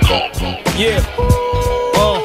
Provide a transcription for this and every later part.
Yeah. Uh,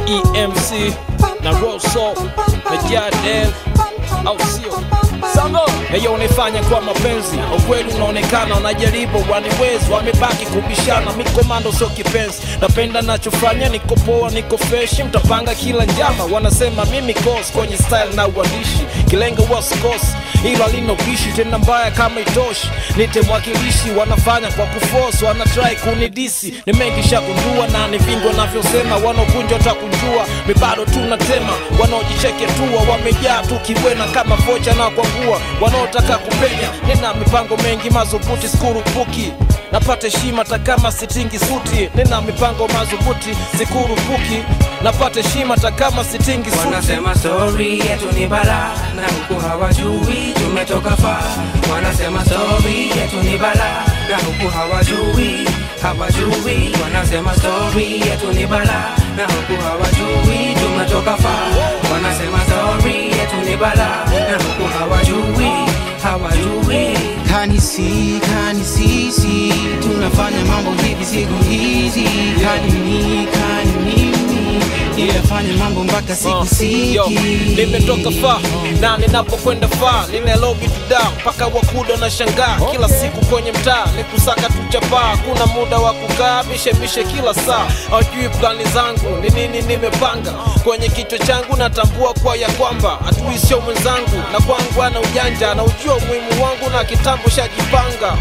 EMC na Rosso na Jadel au sio? Sango Eyo unaifanya kwa mapenzi, ukweli unaonekana, unajaribu waniwezi, wamebaki kubishana. Mi komando sio kipenzi, napenda nachofanya, niko poa, niko freshi, mtapanga kila njama. Wanasema mimi kos kwenye style na uandishi, kilengo wasikos ilo alinobishi tena mbaya kama itoshi, nite mwakilishi. Wanafanya kwa kuforce, wanatrai kunidisi, ni mengi shagundua na ni vingi wanavyosema, wanaokunja takunjua, mi bado tunatema, wanaojicheke tua, wamejaa tu kiwena kama vocha na kwangua, wanaotaka kupenya, nina mipango mengi madhubuti, sikurupuki napata heshima hata kama sitingi suti, nina mipango madhubuti, sikurupuki napata heshima hata kama sitingi suti. Wanasema story yetu ni bala na huku hawajui tumetoka far. Wanasema story yetu ni bala na huku hawajui hawajui. Wanasema story yetu ni bala na huku hawajui tumetoka far. Wanasema story yetu ni bala na huku hawajui hawajui. kanisi kanisisi tunafanya mambo hivi siku hizi kanini kanimimi inafanya mambo mpaka siku Uh, yo, siki nimetoka fa na ninapokwenda fa nina lobi tuda mpaka wakuda na shangaa kila siku kwenye mtaa ni kusaka tuchapaa kuna muda wa kukaa mishemishe kila saa hawajui plani zangu ni nini nimepanga kwenye kichwa changu natambua kwa ya kwamba adui sio mwenzangu na kwangu ana ujanja na ujua umuhimu wangu na kitambo shajipanga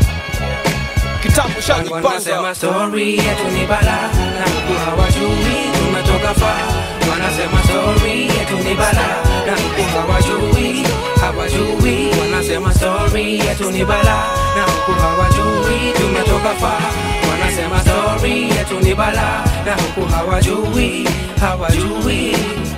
kitambo shajipanga Wanasema story yetu ni bala na huku hawajui tumetoka far. Wanasema story yetu ni bala na huku hawajui hawajui. Wanasema story yetu ni bala na huku hawajui tumetoka far. Wanasema story yetu ni bala na huku hawajui hawajui.